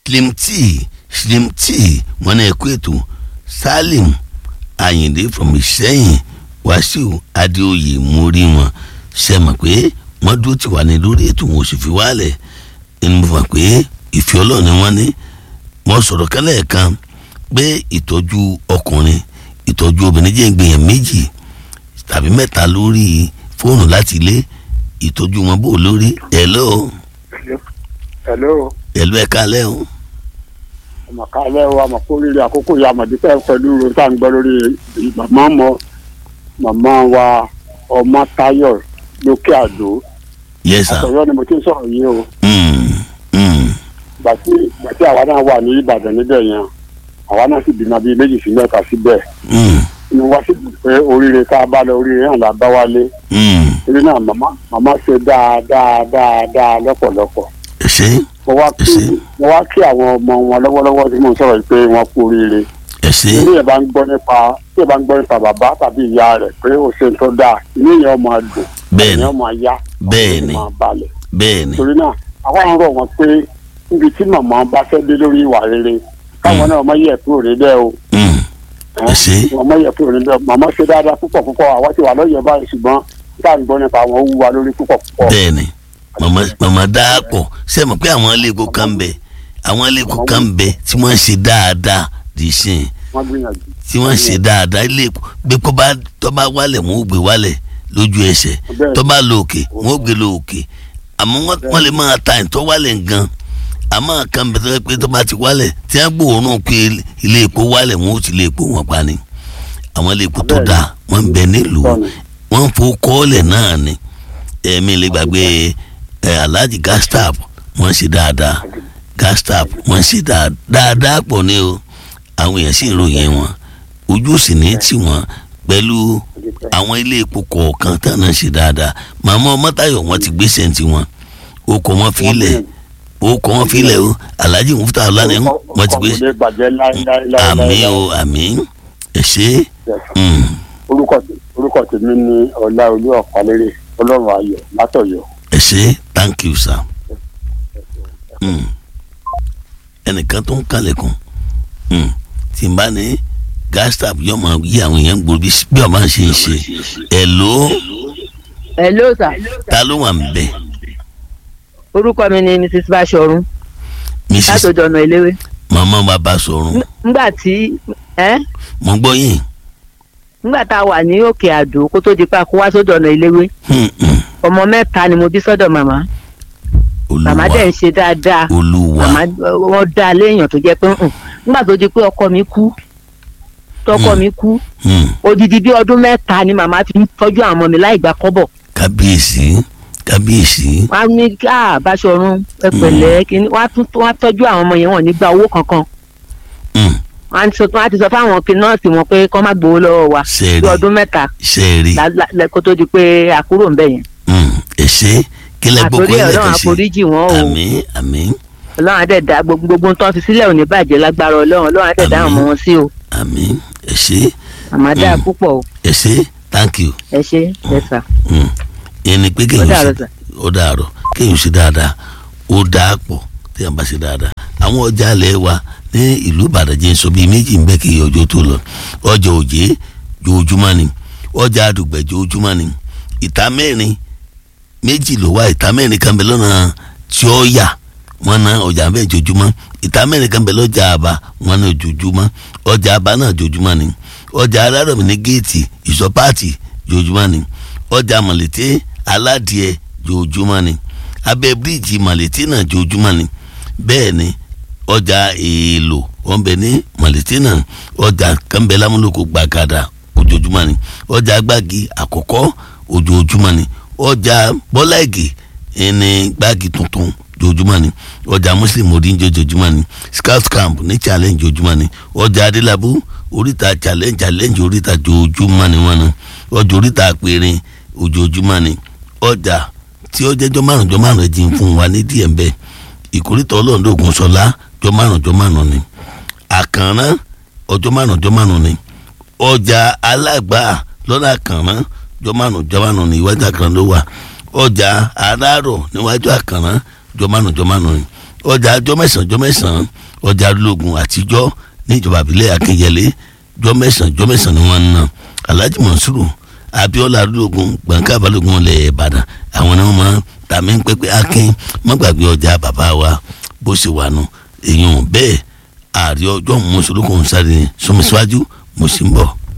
slim t slim t wọn náà kó ètò salim ayinde from ìṣẹ́yìn wàsíù adéoyè mórí wọn ṣe mọ̀ pé wọ́n dúró tì wá ní lórí ètò wọn ò sì fi wálẹ̀ ẹni mo fà pé ìfẹ́ ọlọ́run ni wọ́n ní wọ́n sọ̀rọ̀ kálẹ̀ kan pé ìtọ́jú ọkùnrin ìtọ́jú obìnrin jẹ́ ìgbìyàn méjì tàbí mẹ́ta lórí fóònù láti ilé ìtọ́jú wọn bò lórí hello hello hello ẹ kálẹ́ o àmọ̀kálẹ́ o àmọ̀kórìíra àkókò yìí àmọ̀dúpẹ́ pẹ̀lú tá à ń gbọ́ lórí màmá mọ màmá wa ọmọ Táyọ̀ lókè àdó yes sir àtọ̀yọ́ ni mo ti ń sọ̀rọ̀ yìí o mm, mm, gbàtí gbàtí àwa náà wà ní Ìbàdàn níbẹ̀ yẹn àwa náà sì bímọ bíi méjì sí mẹ́ta síbẹ̀ mm, inú wa sì dùn pé oríire tá a bá lọ oríire náà la bá wálé mm. torí náà màmá màmá ṣe dáadáa dáadáa lọ́pọ̀lọpọ̀ ẹ ṣé mo wá Ẹ kí ṣé. mo wá kí àwọn ọmọ wọn lọ́wọ́lọ́wọ́ tí mo ń sọ̀rọ̀ yìí pé wọ́n kú oríire ẹ ṣé ilé yẹn bá ń gbọ́ nípa tí yẹn bá ń gbọ́ nípa bàbá tàbí ìyá rẹ̀ pé ó ṣe ń tó dáa ilé yẹn máa dùn Bẹ́ẹ̀ni. yẹn máa yá Bẹ́ẹ̀ni. máa balẹ̀ bẹ́ẹ̀ ni torí náà àwa ń rọ̀ wọ́n pé níbi tí màmá bá fẹ́ dé lórí ìwà rere káwọn náà má yẹ̀ kúrò níbẹ̀ o mm, ẹ ṣé wọ́n má yẹ̀ kúrò níbẹ̀ màmá ṣe dáadáa púpọ̀ púpọ̀ àwa ti wà lọ́yẹ̀ báyìí ṣùgbọ́n tá à ń gbọ́ nípa àwọn ó wú wa lórí púpọ̀ púpọ̀ bẹ́ẹ̀ ni màmá màmá dáàpọ̀ ṣe mọ̀ pé àwọn ilé epo kan ń bẹ àwọn ilé epo kan ń bẹ tí wọ́n ń ṣe dáadáa dì í sìn wọ́n gbìyànjú tí wọ́n ń ṣe dáadáa ilé epo gbé kó bá tó bá wálẹ̀ wọ́n ó gbé wálẹ̀ lójú ẹsẹ̀ Bẹ́ẹ̀. tó bá lọ òkè wọ́n ó gbé lọ òkè àmọ́ wọ́n wọ́n lè máa ta ìtọ́ wálẹ̀ gan àmọ́ kan bẹ̀ tó yẹ pé tó bá ti wálẹ̀ tí wọ́n gbòòrùn pé ilé epo wálẹ̀ wọ́n ó ti ilé epo wọn pa ni àwọn ilé epo tó Bẹ́ẹ̀ ni. dáa wọ́n ń bẹ nílùú Bẹ́ẹ̀ ni. wọ́n ń fo kọ́ọ̀lẹ̀ náà ni ẹ̀mí lè gbàgbé ẹ̀ alhaji gastap wọ́n ṣe dáadáa gastap wọ́n ṣe dáa- dáadáa pọ̀ ní o àwọn èèyàn sì ń ròyìn wọn ojú sì ní tì wọ́n pẹ̀lú àwọn ilé epo kọ̀ọ̀kan tá náà ṣe dáadáa màmá ọmọtayọ wọn ti gbéṣẹ́ ní tiwọn o kò wọ́n fi ilẹ̀ o kò wọ́n fi ilẹ̀ o alhaji mufta ọlànà wọn ti gbé orúkọ kò lè bàjẹ́ láéláé àmì o àmì ẹ ṣe mm, orúkọ orúkọ tèmi ni ọláolú ọ̀pálérè ọlọ́run ayọ̀ látọ̀yọ́. ẹ ṣe thank you sir. Mm. ẹnìkan tó ń kalẹ̀kùn mm. tí n bá ní gastap yóò máa yí àwọn èèyàn gbòòrò bí bí ọba ṣe ń ṣe hello hello sir ta ló wà ń bẹ orúkọ mi ni mrs bashorun mrs látọjọ ọ̀nà ìléwé mama bàbá sọ̀rùn ngbà tí ẹ mo gbọ́ yín ngbà tá a wà ní òkè àdó kó tó di pa kó wá sódò ọ̀nà ìléwé Hmm, hmm. ọmọ mẹ́ta ni mo bí sọ́dọ̀ màmá màmá dẹ̀ ń olúwa ṣe dáadáa olúwa màmá wọn dá léèyàn tó jẹ́ pé hùn ngbà tó di pé ọkọ mi kú tọkọ Hmm. mi kú Hmm. odidi bí ọdún mẹ́ta ni màmá fi ń tọ́jú àwọn ọmọ mi láì gba kọ́bọ̀ kábíyèsí kábíyèsí wọ́n á ní ká Báṣọ̀run ẹ pẹ̀lẹ́ kíní wọ́n á tún wọ́n á tọ́jú àwọn ọmọ yẹn wọ́n ní gba owó kankan Hmm. wọ́n á ti sọ wọ́n á ti sọ fáwọn kí nọ́ọ̀sì wọn pé kọ́ má gbowó lọ́wọ́ wa bí sẹ́ẹ̀rì ọdún mẹ́ta sẹ́ẹ̀rì la- la- la- kó tó di pé àkúrò ń bẹ̀ yẹn Hmm. ẹ ṣe kílẹ̀ gbogbo àtòrí ilẹ̀ ọlọ́run kan ṣe àforíjì wọn o àmín àmín ọlọ́run àdẹ̀dá gbogbo gbogbo tó ń fi sílẹ̀ ò ní bàjẹ́ lágbára ọlọ́run ọlọ́run àdẹ̀dá àwọn ọmọ wọn sí o àmín ẹ ṣe àmàdá Mm. púpọ̀ o ẹ ṣe thank you. ẹ ṣe ẹ sà Mm. ìyẹn ni pé Ó kéèyàn dàárọ̀ ṣe sà. ó dàárọ̀ kéèyàn ṣe dáadáa ó dáa pọ̀ téèyàn bá ṣe dáadáa àwọn ọjà alẹ́ wa ní ìlú Ìbàdàn jẹ́ sọ bíi méjì ń bẹ́ kí ọjọ́ tó lọ ọjà òjé jojúmọ́ ni ọjà àdùgbẹ̀ jojúmọ́ ni ìta mẹ́rin méjì ló wá ìta mẹ́rin kan bẹ lọ́nà tí ó yà wọ́n ná ọjà bẹ́ẹ̀ jojúmọ́ ìta mẹ́rin kan bẹ lọ́jà àbá wọ́n ná jojúmọ́ ọjà àbá náà jojúmọ́ ni ọjà alárọ̀mí ní géètì ìsọpáàtì jojúmọ́ ni ọjà mọ̀lẹ́tẹ́ aládìẹ jojúmọ́ ni abẹ́ bíríìjì mọ̀lẹ́tẹ́ náà jojúmọ́ ni bẹ́ẹ̀ ni ọjà èèlò wọn bẹ ní mọ̀lẹ́tẹ́ náà ọjà kánbẹ́ lámúlòkọ gbàgàdà ojoojúmọ́ ni ọjà agbági àkọ́kọ́ ojoojúmọ́ ni ọjà bọ́láìgì ẹni gbági tuntun jojúmọ́ ni ọjà muslim odinjo jojúmọ́ ni scout camp ní challenge jojúmọ́ ni ọjà adélábù oríta challenge challenge oríta jojúmọ́ ni wọ́n ní ọjà oríta àpèrè ojoojúmọ́ ni ọjà tí ó jẹ́jọ́ márùn jọ márùn ẹ̀ jìn fún wa ní díẹ̀ ń bẹ ìkórìtà ọlọ́ọ̀dọ́gùn sọlá jọ márùn jọ márùn ni àkànrán ọjọ́ márùn jọ márùn ni ọjà alágbà lọ́nà àkànrán jọ márùn jọ márùn ni iwájú àkànrán ló wà ọjà aráàrọ̀ níwájú àkànrán jọ márùn jọ márùn ni ọjà ọjọ́ mẹ́sàn-án ọjọ́ mẹ́sàn-án ọjà arúlógún àtijọ́ níjọba àbílẹ̀ akínyẹlé ọjọ́ mẹ́sàn-án ọjọ́ mẹ́sàn-án ni wọ́n ń ná alhaji monsuru abiola arúlógún gbọ̀ǹkà balógun ilẹ̀ ìbàdàn àwọn ni wọ́n máa ń tàmí pẹ́pẹ́ akin má gbàgbé ọjà bàbá wa bó ṣe wà nù èèyàn bẹ́ẹ̀ ààrẹ ọjọ́ mọ́sọ̀lókùn sáré sọmọsíwájú mo sì ń bọ̀.